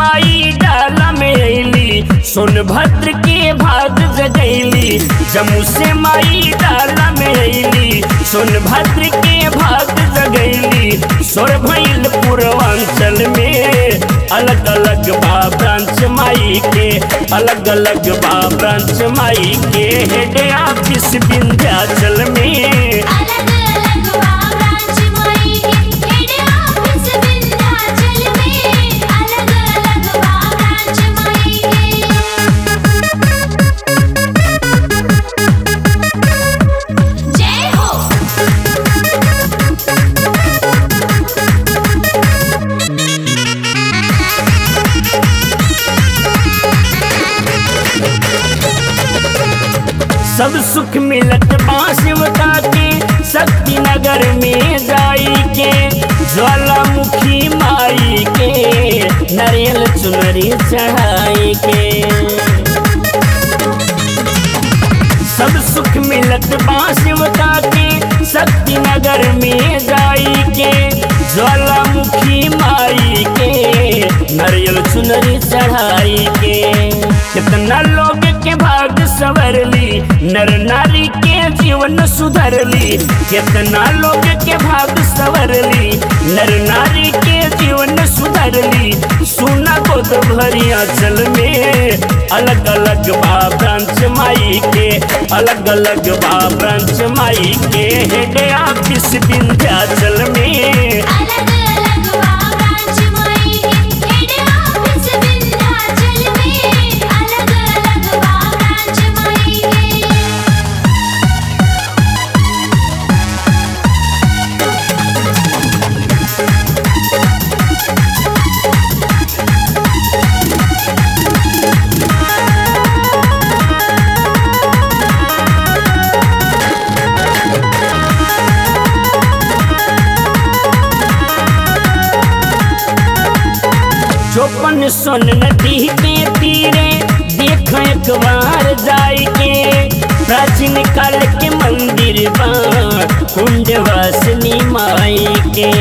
माई डाला में अली सोनभद्र के भाग जगैली जम्मू से माई डाला में अली सोनभद्र के भाग जगैली सोर भैल पूर्वांचल में अलग अलग बा ब्रांच माई के अलग अलग बा ब्रांच माई के हेड ऑफिस विंध्याचल में अलग अलग ब्रांच माई के हेड ऑफिस विंध्याचल में अलग अलग ब्रांच माई के जय हो सब सुख मिलत बांसवता के शक्ति नगर में जाई के ज्वालामुखी माई के नारियल चुनरी चढ़ाई के सब सुख मिलत बांसवता के शक्ति नगर में जाई के ज्वालामुखी माई के नारियल चुनरी चढ़ाई के कितना लोग के भाग सवरली नर नारी के जीवन सुधरली कितना लोग के भाग सवरली नर नारी के जीवन सुधरली सुना गोद भरिया चल में अलग अलग बा ब्रांच माई के अलग अलग बा ब्रांच माई के हेड ऑफिस विंध्याचल में अलग अलग ब्रांच माई के हेड ऑफिस विंध्याचल में अलग अलग ब्रांच माई के चौपन सोन नदी के तीरे देख एक बार जाई के प्राचीन काल के मंदिर बा कुंड वासनी माई के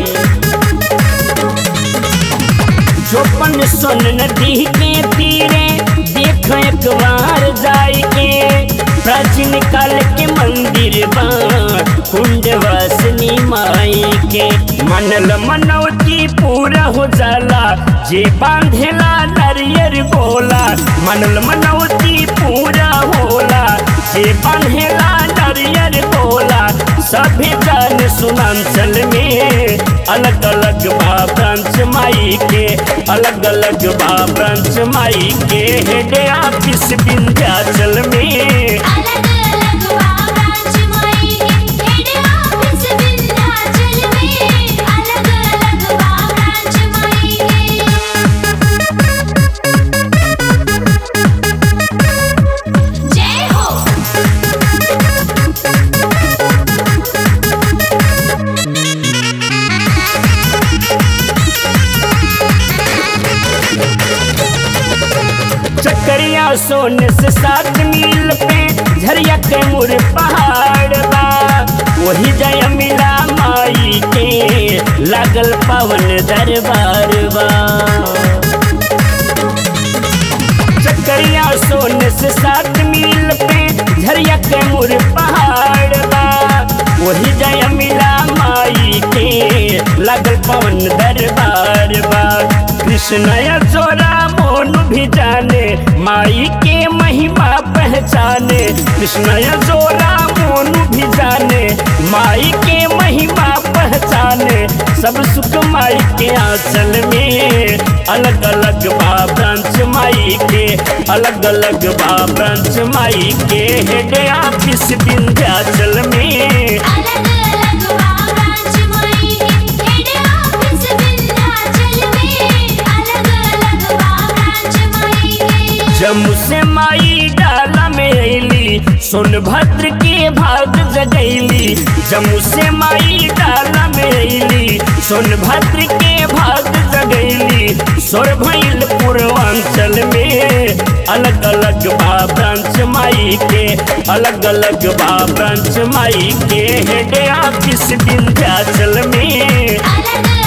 चौपन सोन नदी के तीरे देख एक बार जाई के प्राचीन काल के मंदिर बा कुंड वासनी माई के मनल मनौती पूरा हो जाला जे बांधेला नरियर बोला मनल मनौती पूरा होला जे बांधेला नरियर बोला सभी जान सुनांचल में अलग अलग बा ब्रांच माई के अलग अलग बा ब्रांच माई के हेड ऑफिस विंध्याचल में अलग अलग ब्रांच माई के हेड ऑफिस विंध्याचल में अलग अलग ब्रांच माई के जय हो चकरिया सोने से सात मील पे झरिया के मुर पहाड़ बा वही जय मिला माई के लागल पवन दरबार बा चकरिया सोने से सात मील पे झरिया के मुर पहाड़ बा वही जय मिला माई के लागल पवन दरबार बा कृष्ण जोरा मोन भी जाने माई के महिमा पहचाने कृष्ण जोरा मोन भी जाने माई के महिमा पहचाने सब सुख माई के आंचल में अलग अलग बा ब्रांच माई के अलग अलग बा ब्रांच माई के हेड ऑफिस विंध्याचल में अलग अलग ब्रांच माई के हेड ऑफिस विंध्याचल में अलग अलग ब्रांच माई के अलग अलग ब्रांच माई के अलग अलग बा ब्रांच माई के अलग अलग बा ब्रांच माई के हेड ऑफिस विंध्याचल में अलग अलग ब्रांच माई के अलग अलग ब्रांच माई के अलग अलग ब्रांच माई के जम्मू से माई डाला में अली सोनभद्र के भाग जगैली जम्मू से माई डाला में अली सोनभद्र के भाग जगैली सोर भैल पूर्वांचल में अलग अलग बा ब्रांच माई के अलग अलग बा ब्रांच माई के हेड ऑफिस विंध्याचल में अलग